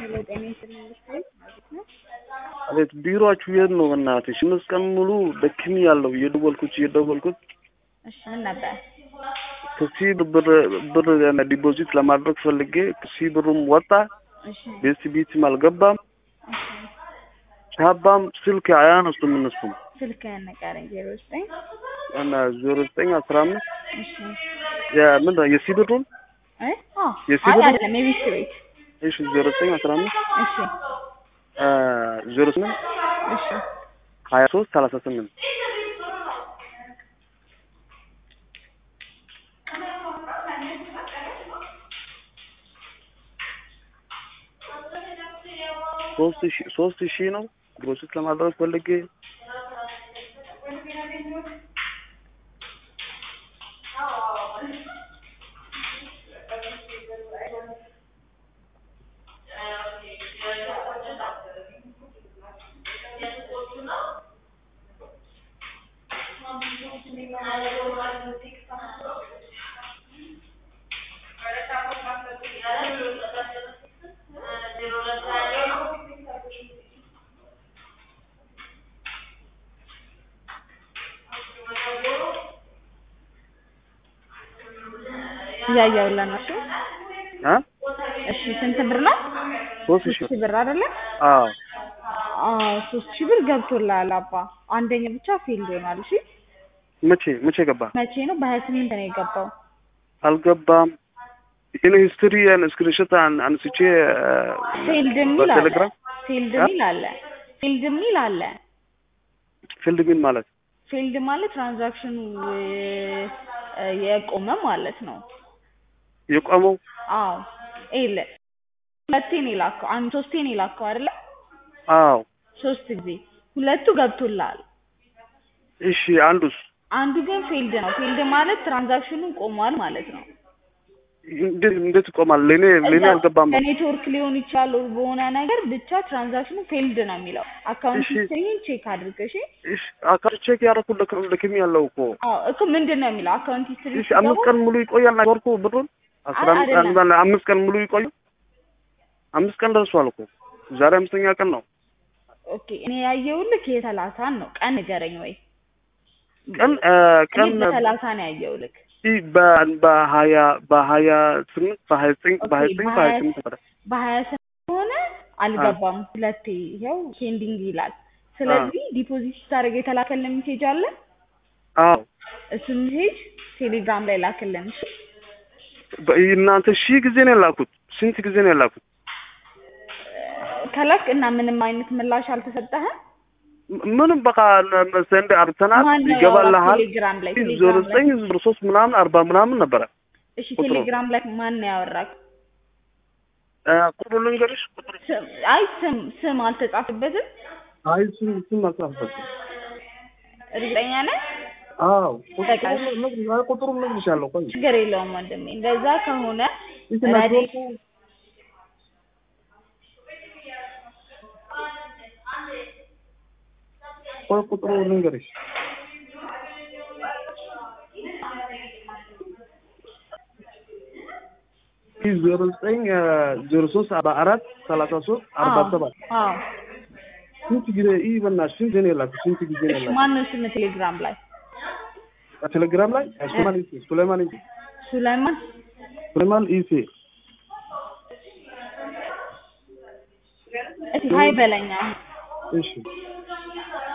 ሄሎ ጤና ይስጥልኝ መስሎኝ ማለት ነው። አቤት ቢሮአችሁ የት ነው? በእናትሽ አምስት ቀን ሙሉ ደክሚ ያለው እየደወልኩት እየደወልኩት እሺ ምን ነበር? ከሲ ብር ብር ዲፖዚት ለማድረግ ፈልጌ ከሲ ብሩም ወጣ፣ እሺ ቤት ቤትም አልገባም፣ እሺ ቻባም ስልክ አያነሱም እነሱም ስልክህን ንገረኝ። ዜሮ ዘጠኝ እና ዜሮ ዘጠኝ አስራ አምስት እሺ የምን የሲ ብሩን እ አዎ የሲቪል አይ ነው? አይደለም የቤት ቤት እሺ ዜሮ ዘጠኝ አስራ አምስት እሺ ዜሮ ስምንት እሺ ሀያ ሶስት ሰላሳ ስምንት ሶስት ሺ ሶስት ሺህ ነው ፕሮሰስ ለማድረግ ፈልጌ እያየሁልህ ነው። እሺ አ እሺ ስንት ብር ነው? ሶስት ሶስት ሺህ ሺህ ብር አይደለ? አዎ አዎ ሶስት ሺህ ብር ገብቶልሃል አባ። አንደኛው ብቻ ፌልድ ሆኗል። እሺ መቼ መቼ ገባ መቼ ነው? በሀያ ስምንት ነው የገባው። አልገባም ይህን ሂስትሪ ስክሪንሾት አንስቼ ፌልድ የሚል አለ። በቴሌግራም ፌልድ አ? የሚል አለ። ፌልድ የሚል አለ። ፊልድ ምን ማለት ፌልድ ማለት ትራንዛክሽኑ እ፣ የቆመ ማለት ነው። የቆመው አዎ ኤለ ሁለቴ ነው የላከው። አንድ ሶስቴ ነው የላከው አይደለ? አዎ ሶስት ጊዜ ሁለቱ ገብቶልሃል። እሺ አንዱስ አንዱ ግን ፌልድ ነው። ፌልድ ማለት ትራንዛክሽኑ ቆሟል ማለት ነው። እንዴት እንዴት ይቆማል ለኔ ለኔ እዛ አልገባም በኔትወርክ ሊሆን ይችላል or በሆነ ነገር ብቻ ትራንዛክሽኑ ፌልድ ነው የሚለው። አካውንት እሺ። ሂስትሪን ቼክ አድርግ እሺ። እሺ አካውንት ቼክ ያደረኩት ልክ ልክም ያለው እኮ አዎ እኮ ምንድን ነው የሚለው አካውንት ሂስትሪ እሺ አምስት ቀን ሙሉ ይቆያል ነገርኩ ብሩን አስራ አይ፣ አምስት ቀን አይደለም። ባለ አምስት ቀን ሙሉ ይቆያል አምስት ቀን ደርሷል እኮ ዛሬ አምስተኛ ቀን ነው ኦኬ እኔ ያየሁልህ የሰላሳን ነው። ቀን ንገረኝ ወይ ቀን እ፣ ቀን እኔ በሰላሳ ነው ያየሁልህ። እ፣ በ- በሀያ በሀያ ስምንት በሀያ ዘጠኝ ኦኬ፣ በሀያ ዘጠኝ በሀያ በሀያ ስምንት ነበረ በሀያ ስምንት ሆነ አልገባም። ሁለቴ ይኸው ፔንዲንግ ይላል። ስለዚህ ዲፖዚት ስታደርግ የተላከልን ሜሴጅ አለ። አዎ እሱን ሜሴጅ ቴሌግራም ላይ ላክልን እሺ። በ- እናንተ ሺህ ጊዜ ነው የላኩት ስንት ጊዜ ነው የላኩት ከላክ እና ምንም አይነት ምላሽ አልተሰጠህም? ም- ምንም በቃ ሰንድ አርተናል ማን ነው ይገባልሃል ያወራው ቴሌግራም ላይ? ዜሮ ቴሌግራም ላይ ዘጠኝ ዜሮ ሶስት ምናምን አርባ ምናምን ነበረ እሺ፣ ቁጥሩ። ቴሌግራም ላይ ማን ነው ያወራክ? እ፣ ቁጥሩ ልንገርሽ ቁጥሩ ስም አይ ስም ስም አልተጻፈበትም። አይ ስም ስም አልጻፈበትም እርግጠኛ ነህ? አዎ በቃ ቁጥሩ እነግርሻለሁ ቆይ ችግር የለውም ወንድሜ። እንደዛ ከሆነ ይህ ረዲ ኔትወርኩ ቆይ ቁጥሩ ልንገርሽ ይህ ዜሮ ዘጠኝ ዜሮ ሶስት አርባ አራት ሰላሳ ሶስት አርባ ሰባት አዎ ስንት ጊዜ ይህ በእናትሽ ስንት ነው የላኩት ስንት ጊዜ ነው እሺ፣ የላኩት ማን ነው ስም ቴሌግራም ላይ? ቴሌግራም ላይ ሱሌማን ኢሴ ሱሌማን ኢሴ ሱላይማን ሱሌማን ኢሴ እሺ፣ ሀይ በለኛ እሺ